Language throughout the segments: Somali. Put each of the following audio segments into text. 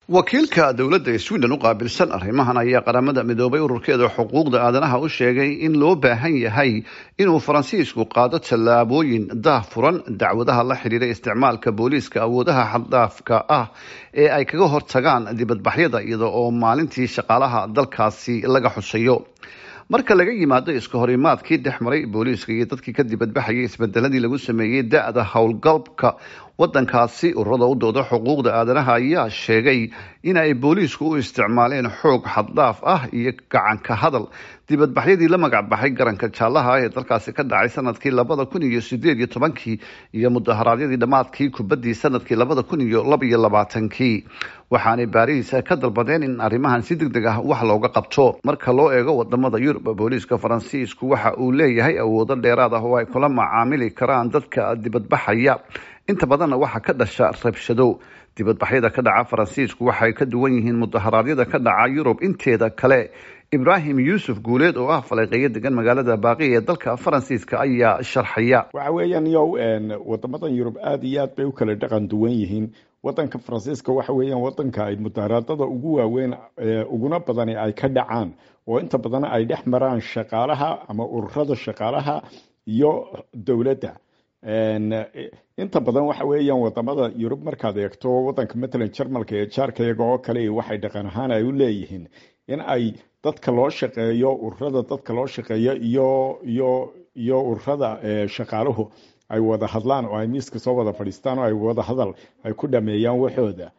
wakiilka dowladda sweden u qaabilsan arrimahan ayaa qaramada midoobay ururkeeda xuquuqda aadanaha u sheegay in loo baahan yahay inuu faransiisku qaado tallaabooyin daahfuran dacwadaha la xidhiira isticmaalka booliiska awoodaha xaddaafka ah ee ay kaga hortagaan dibadbaxyada iyada oo maalintii shaqaalaha dalkaasi laga xusayo marka laga yimaado iska horimaadkii dhex maray booliiska iyo dadkii ka dibadbaxayay isbedeladii lagu sameeyey da-da howlgalka wadankaasi ururada u dooda xuquuqda aadanaha ayaa sheegay in ay booliisku u isticmaaleen xoog xaddaaf ah iyo gacanka hadal dibadbaxyadii la magacbaxay garanka jaallaha ah ee dalkaasi ka dhacay sanadkii labada kun iyo sideed iyo tobankii iyo mudaharaadyadii dhammaadkii kubaddii sanadkii labada kun iyo laba iyo labaatankii waxaanay baariis ka dalbadeen in arrimahan si deg deg ah wax looga qabto marka loo eego wadamada yurub booliiska faransiisku waxa uu leeyahay awoodo dheeraad ah oo ay kula macaamili karaan dadka dibadbaxaya inta badanna waxaa ka dhasha rabshado dibadbaxyada ka dhaca faransiisku waxay ka duwan yihiin mudaharaadyada ka dhaca yurub inteeda kale ibraahim yuusuf guuleed oo ah faleeqeeyo degan magaalada baaqi ee dalka faransiiska ayaa sharxaya waxa weeyaan yow wadamadan yurub aada iyo aad bay u kala dhaqan duwan yihiin wadanka faransiiska waxa weeyaan wadanka ay mudaharaadada ugu waaweyn uguna badani ay ka dhacaan oo inta badan ay dhex maraan shaqaalaha ama ururada shaqaalaha iyo dowladda inta badan waxa weeyaan wadamada yurub markaad eegto wadanka matalan jarmalka ee jaarka iyaga oo kale waxay dhaqan ahaan ay u leeyihiin in ay dadka loo shaqeeyo ururada dadka loo shaqeeyo iyo iyo iyo ururada shaqaaluhu ay wada hadlaan oo ay miiska soo wada fadhiistaan oo ay wada hadal ay ku dhameeyaan waxooda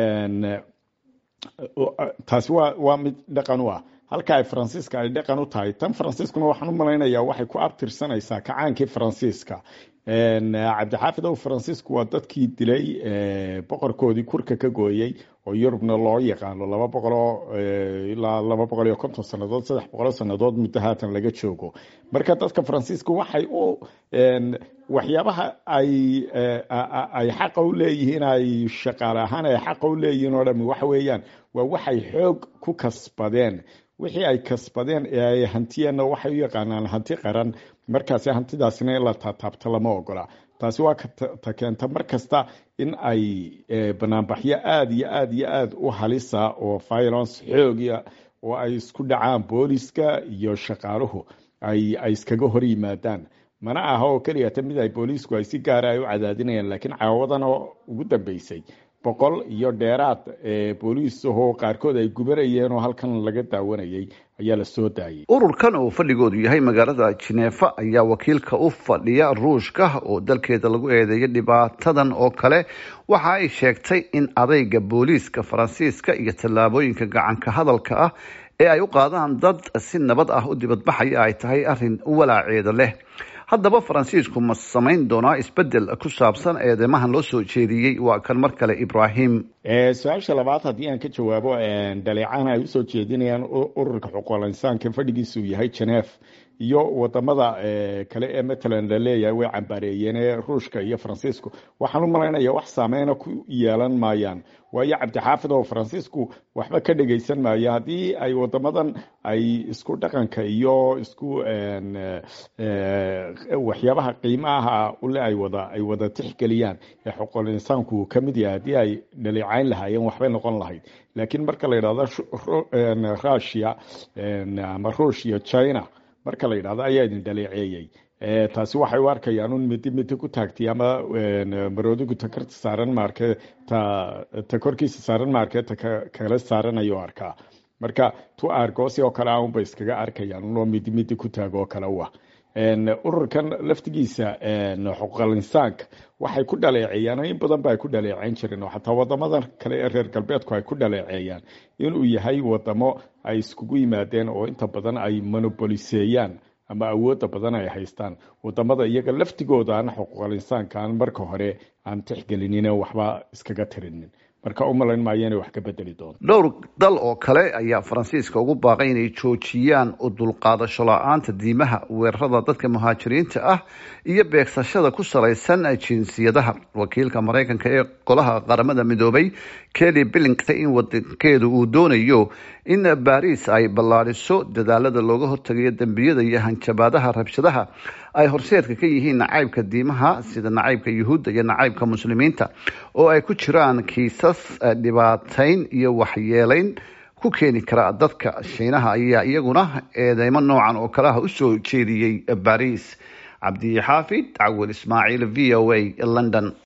taasi waa waa mid dhaqan u ah halka ay faransiiska ay dhaqan u tahay tan faransiiskuna waxaan u malaynayaa waxay ku abtirsanaysaa kacaankii faransiiska cabdixaafid ow faransiisku waa dadkii dilay boqorkoodii kurka ka gooyey oo yurubna loo yaqaano laba boqoloo ilaa laba boqol iyo konton sannadood saddex boqoloo sannadood muddo haatan laga joogo marka dadka faransiiska waxay u waxyaabaha ay ay xaqa u leeyihiin ay shaqaale ahaan ay xaqa u leeyihiin oo dhami waxa weeyaan waa waxay xoog ku kasbadeen wixii ay kasbadeen ee ay hantiyeenna waxay u yaqaanaan hanti qaran markaasi hantidaasina in la taataabto lama ogola taasi waa ta keenta mar kasta in ay banaanbaxyo aada iyo aada iyo aada u halisa oo violence xoogiya oo ay isku dhacaan booliska iyo shaqaaluhu ay ay iskaga hor yimaadaan mana aha oo keliyata mid ay booliisku ay si gaara ay u cadaadinayaan laakiin caawadan oo ugu dambeysay boqol iyo dheeraad booliisahoo qaarkood ay gubanayeen oo halkan laga daawanayay ayaa la soo daayay ururkan oo fadhigoodu yahay magaalada jineefa ayaa wakiilka u fadhiya ruushka oo dalkeeda lagu eedeeyay dhibaatadan oo kale waxa ay sheegtay in adayga booliiska faransiiska iyo tallaabooyinka gacanka hadalka ah ee ay u qaadaan dad si nabad ah u dibadbaxaya ay tahay arrin walaaceeda leh haddaba faransiisku ma samayn doonaa isbedel ku saabsan eedeymahan loo soo jeediyey waa kan mar kale ibrahim su-aasha labaad haddii aan ka jawaabo dhaleecahan ay usoo jeedinayaan ururka xuquuqul insaanka fadhigiisu yahay genef iyo wadamada kale ee matalan la leeyahay way cambaareeyeen ee ruushka iyo faransiisku waxaan u malaynaya wax saameyna ku yeelan maayaan waayo cabdixaafid oo faransiisku waxba ka dhegeysan maayo haddii ay wadamadan ay isku dhaqanka iyo isku waxyaabaha qiimaha ule ay wada ay wada tixgeliyaan ee xuquuqul insaanku ka mid yahay haddii ay dhaleecayn lahaayeen waxbay noqon lahayd laakiin marka la yidhahdo russia ama ruushia china marka la yidhahdo ayaa idin dhaleeceeyey taasi waxay u arkayaan un midi midi ku taagtay ama maroodigu takarta saaran maarke ta ta korkiisa saaran maarke ta kale saaran ayuu arkaa marka tu argoosi oo kale aunbay iskaga arkayaan unoo midi midi ku taago oo kale u ah ururkan laftigiisa xuquuqal insaanka waxay ku dhaleeceeyaan in badan ba ay ku dhaleeceyn jireen oo xataa wadamada kale ee reer galbeedku ay ku dhaleeceeyaan inuu yahay wadamo ay iskugu yimaadeen oo inta badan ay monopoliseeyaan ama awoodda badan ay haystaan wadamada iyaga laftigooda aan xuquuqal insaanka aan marka hore aan tixgelinin waxba iskaga tirinin marka u malayn maayo inay wax ka bedeli doonto dhowr dal oo kale ayaa faransiiska ugu baaqay inay joojiyaan u dulqaadasho la-aanta diimaha weerarada dadka muhaajiriinta ah iyo beegsashada ku salaysan jinsiyadaha wakiilka maraykanka ee golaha qaramada midoobay kelly billington in wadankeedu uu doonayo in baariis ay ballaadhiso dadaalada looga hortagayo dembiyada iyo hanjabaadaha rabshadaha ay horseedka ka yihiin nacaybka diimaha sida nacaybka yuhuudda iyo nacaybka muslimiinta oo ay ku jiraan kiisas dhibaatayn iyo waxyeelayn ku keeni kara dadka shiinaha ayaa iyaguna eedeymo noocan oo kaleha usoo jeediyey bariis cabdi xaafid cawil ismaaciil v o a london